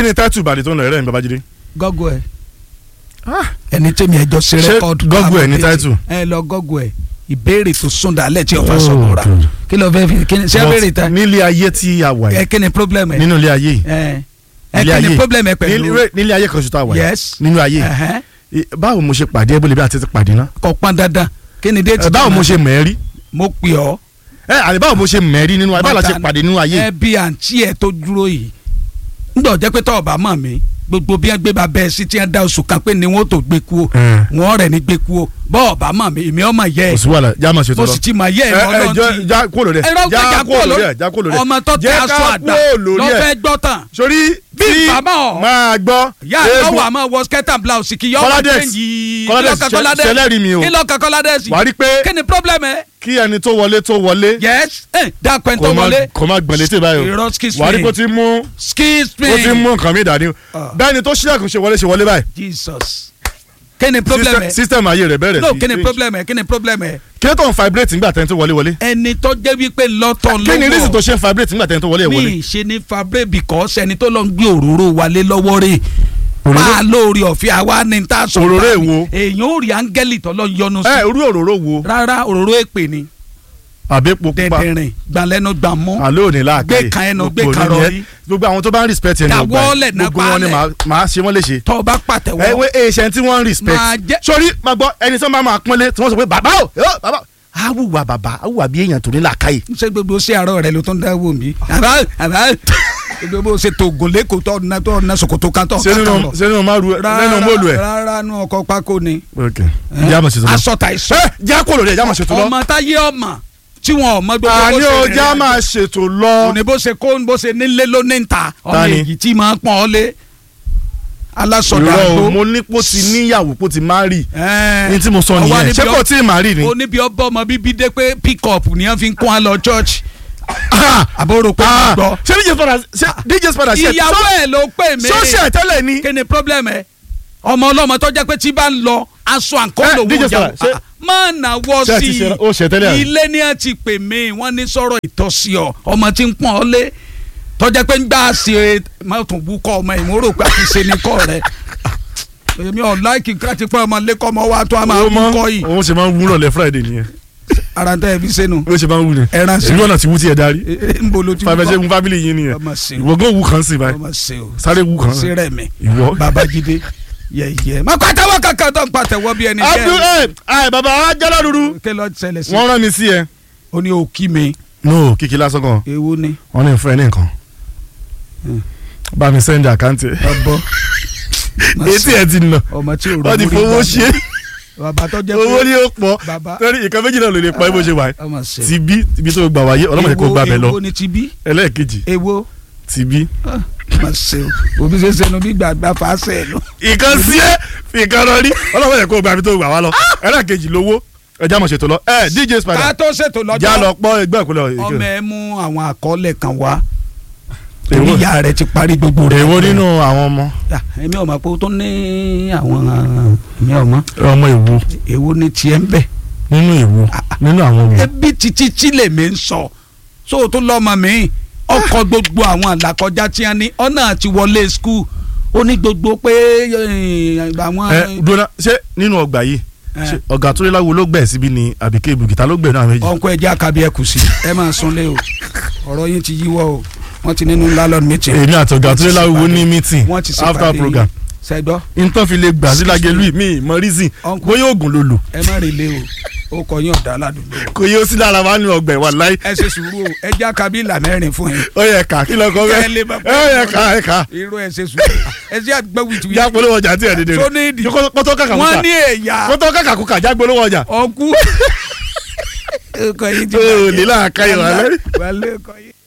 kí ni táìtù ìbàdí tó ń lọ ẹ̀rẹ́ mi babájídé. gọ́gù ẹ̀ ẹni tẹ́mi ẹjọ́ ṣe Ṣé rẹ́kọ̀dù Google ẹ̀ ní àwọn title? ẹ lọ gọ́gù ẹ̀ ìbéèrè tó sún dálẹ̀ tí ọ̀fà Oh, sọ̀rọ̀ rà God. kí ló fẹ́ fi kí ni ṣé But béèrè ta nílé ayé tí a wà ẹ yìí kí ni problem ẹ nínú ilé ayé yìí ẹ ẹ ilé kí ni ayé problem ẹ pẹ̀lú nílé nílé ayé kan ṣoṣo tá a wà yìí yes nínú ayé yìí. ẹ̀hẹ́n, I- báwo mo ṣe pàdé ẹbí lebi àti ti pàdé náà kò pọn dandan kí ni déètì Ẹ, báwo tó mo náà? ṣe mẹ́rí mo pè ọ́ ẹ àlè báwo mo ṣe mẹ́rí nínú ayé báwo la ṣe Bàtà- pàdé nínú ayé ẹ bí àǹtí ẹ tó dúró yìí ńgbọ̀ jẹ́ pé tọ́ọ̀ bá mọ̀ mí gbogbo bí wọ́n gbé ba bẹ́ẹ̀ sí tí wọ́n da oṣù kan pé ni wọ́n tó gbé kú o Ẹ. wọ́n rẹ̀ ní gbé kú o bọ́ọ̀ bá mọ̀ mí èmi ọmọ yẹ kò ẹ sí wàhálà já máa ṣe tó mo lọ. sì ti mọ̀ yẹ ẹ ẹ mọ́ ẹ lọ́n jọ ti já kúrò lórí ẹ ẹ̀rọ gbẹ̀jà já kúrò kúrò lórí lórí ẹ já kúrò lórí ẹ ọmọ tó tẹ Jẹ́ ká aṣọ àgbà kúrò lórí ẹ. lọ́fẹ́ gbọ́ tán sórí Bí tí bàbá ọ̀- máa gbọ́ yá lọ́wọ́ àmọ́ wọ skirt and blouse kì í yọ ọmọ Kọ́ládẹ́s, kéjì Kọ́ládẹ́s, ṣe- ṣẹlẹ́rìí mi o. kí lọ́kàn kọ́ládẹ́sì wà á rí pé kí ni problem ẹ kí ẹni tó wọlé tó wọlé yes ẹ dákun ẹ tó kò má wọlé kò má gbọ̀n létí báyìí irọ́ o excuse wà á rí me pé ó ti mú excuse me ó ti mú nǹkan mi dání o Ah. bẹ́ẹ̀ ni tó ṣílẹ̀kùn ṣe wọlé ṣe wọlé báyìí jesus kí ni problem System- ẹ system ayé rẹ̀ bẹ̀rẹ̀ no sí kí ni change. problem ẹ kí ni problem ẹ kí ló tó ń vibrate nígbà tẹ́ni tó wọlé wọlé ẹni tó jẹ́ wípé lọ́tọ̀ kí ni reason tó lọ́wọ́ ṣe ń vibrate nígbà tẹ́ni tó wọlé wọlé mi ṣe ní fabre because ẹni tó lọ ń gbé òróró wálé lọ́wọ́ rẹ̀ Òróró? máa lórí ọ̀fẹ́ àwa ni tá a sọ Òróró báyìí. èwo? èèyàn ò rí áńgẹ́lì tó lọ yọnu sí ẹ irú òróró wo rárá òróró èpè ni àbí epo pupa dẹ̀dẹ̀rìn gbalẹ́nu gbàmú àlọ́ òní láàkàyè Gbé kan ẹnu, gbé Gbogbo kan òní rọrí. yẹn. gbogbo àwọn tó bá ń respect ẹni ọgbà Dàwọ́lẹ̀ yẹn, náà gbogbo wọn ni balẹ̀. màá- màá ṣe wọ́n léṣe tó o bá pàtẹ́wọ́ ẹwé èèṣẹ́ tí wọ́n ń respect Máa jẹ́- sórí máa gbọ́ ẹni tó máa máa pọ́nlé tí wọ́n sọ pé bàbá o yóò bàbá o awùwà bàbá awùwà bí èèyàn tó ní làákàyè ṣé gbogbo ṣé àárọ̀ rẹ ló tó ń dáwọ́ mi àbá àbá gbogbo ṣe tó gùn lẹ́kọ̀ọ́ tó ọ̀nà tó ọ̀nà ṣòkòtò kan tó ṣé ọ̀kan nínú lọ. ṣé nínú máa ru nínú móòlù ẹ. rárá nù ọkọ̀ pákó ni ok jẹ́ àmọ̀ ṣètò lọ. aṣọ ta ìṣó ẹ jẹ́ àkó lórí ẹ̀ jẹ́ àmọ̀ ṣètò lọ. ọmọ táyé ọmọ tí wọn ọmọ gbogbo bó àní ṣe o rìn jẹ́ rìn àmọ̀ ṣètò lọ. òní bó ṣe kó bó ṣe nílé ló ní ta ọmọ Ta ni? èyí tí máa ń pọ́n ọ lé alásọdà irọ́ o tó mo ní pò ti níyàwó pò ti má rì ní tí mo sọ ọwọ́ nìyẹn níbi ṣé ọ- kò tí ì má rì ni. oníbi ọbọ ọmọ bíbí dé pé pick up ni wọn fi ń kún wa lọ church àbúrò pé Ah, mo gbọ́ ṣé dj spada ṣé dj spada ṣe ìyàwó ẹ̀ ló pè mí ṣọ́ọ̀ṣì ẹ̀ tẹ́lẹ̀ ni. kí ni problem ẹ ọmọ ọlọ́mọ tó jẹ́ pé tí bá ń lọ aṣọ àǹkọ́ Eh, lòun DJ ìyàwó Sara, ṣé- má nàwọ́ ṣé ẹ ti sí ṣe- ó ṣe tẹ́lẹ̀ àná? i ilé ni a ti pè mí wọ́n ní sọ̀rọ̀ ìtọ́sí ọ ọmọ tí ń pọ́n ọ lé tọ́jà pé ń gbà ṣe má tún bú kọ́ ọmọ ìmúrò pé àti ṣe ní kọ́ rẹ èmi ọ̀ láìkì káti pé ọmọ lẹ́kọ́ ọmọ wa tó a máa Ó bú mọ- kọ́ yìí òun ṣe máa ń wúrọ̀ lẹ́ friday nìyẹn ara tẹ́ ẹ fi sẹ́nu ó ṣe máa ń wú ni Ẹran sí. ìlú ọ̀nà ti wú tí ẹ darí ń bolo tí fàbẹ́ ṣe ń fábílì yín nìyẹn ọmọ sí o ìwọ gan wú kan sí báyìí ọmọ sí o sáré wú kan sí rẹ̀ mi ìwọ. babajide yẹyẹ má pàtẹ́wọ́ kankan tó ń pàtẹ́wọ́ bí ẹni abdul ẹ ẹ bàbá jẹ́lá dúdú kí ló ṣẹlẹ̀ sí wọ́n rán mi sí ẹ. ó ní òkì mi no kìkì lásán kan ewu ni wọ́n ní fún ẹ ní nǹkan bá mi send account ẹ ọbọ etí ẹ ti nà ọmọ tí ò wọ́n ti fowó ṣe bàbá tó jẹ́ owó ni ó pọ̀ bàbá torí ìkan méjì náà ló lè pa ẹ bó ṣe wà ẹ ọmọ ṣe ti bí ibi tó gbà wáyé ọlọ́mọdé kò gbà bẹ̀ lọ ewo ni ti bí ẹlẹ́ẹ̀kejì ewo ti bí. ọmọ ṣe o òbí ṣe sẹnu bí gbàgbà fà á sẹ lọ. ìkan sí ẹ fi ìkan lọ rí ọlọ́mọdé kò gbà ibi tó gbà wá lọ ẹlẹ́ẹ̀kejì lówó ẹjẹ́ àmọ̀ ṣètò lọ ẹ dj ká spider tó ṣètò já lọ lọ́jọ́ pọ́ ẹgbẹ́ ìkúlẹ̀ ọmọ ẹ mú àwọn àkọọ́lẹ̀ kan wá Èwo? torí ìyá rẹ ti parí gbogbo rẹ. èwo nínú àwọn ọmọ Ah, èmi ò mọ̀ pé o tó ní àwọn èmi ò mọ̀ ọmọ èwo èwo ni tiẹ̀ ń bẹ̀. nínú èwo nínú àwọn ọmọ ebi títí tí lèmi ń sọ so o tún lọ́mọ mi ọkọ̀ gbogbo àwọn àlàkọjá tí a ní ọ̀nà àti wọlé skul ó ní gbogbo pé eh, àwọn. ẹ dúró ṣé nínú ọgbà yìí Eh. ṣé ọ̀gá tó lé láwo ló gbẹ̀ síbi ni àbíké ibùgìtà ló gbẹ̀ náà méjì. ọ̀nkọ́ ẹ̀jẹ̀ àkàbí ẹ̀kú sí ẹ máa sunlé o ọ̀rọ̀ yín ti yíwọ́ o wọ́n ti nínú landlord meeting. èmi àti ọ̀gá tó lé láwo ní meeting wọ́n ti after ṣèpàdé program ṣẹ́gbọ́ nǹkan fi lè gbà sí lágẹ̀lú mi mọ reason Uncle. bóyá oògùn ló lò ẹ má relé o ó kọ yín ọ̀dà aládùúgbò o. kò yóò sí lára wa nínú ọgbà ìwà láì ẹ ṣe sùúrù o ẹ̀jẹ̀ àkàbí ìlà mẹ́rin fún yín ó yẹ ká kí lọkọ Kẹ́ ẹ bẹ lè máa ó yẹ ká ẹ ká irú ẹ ṣe sùúrù ẹ ṣe àgbẹ̀ wìtìwìtì já polówó ọjà tí ẹ dédé tó ní ìdí rẹ kótó kàkà wọ́n kúkà ní èyà kótó kàkà kúkà já polówó ọjà ọkú. ọkọ yìí ti ó bàjẹ́. nílà àkàyè wà lẹ́rìí. wà lẹ́kọ̀ọ́ yìí.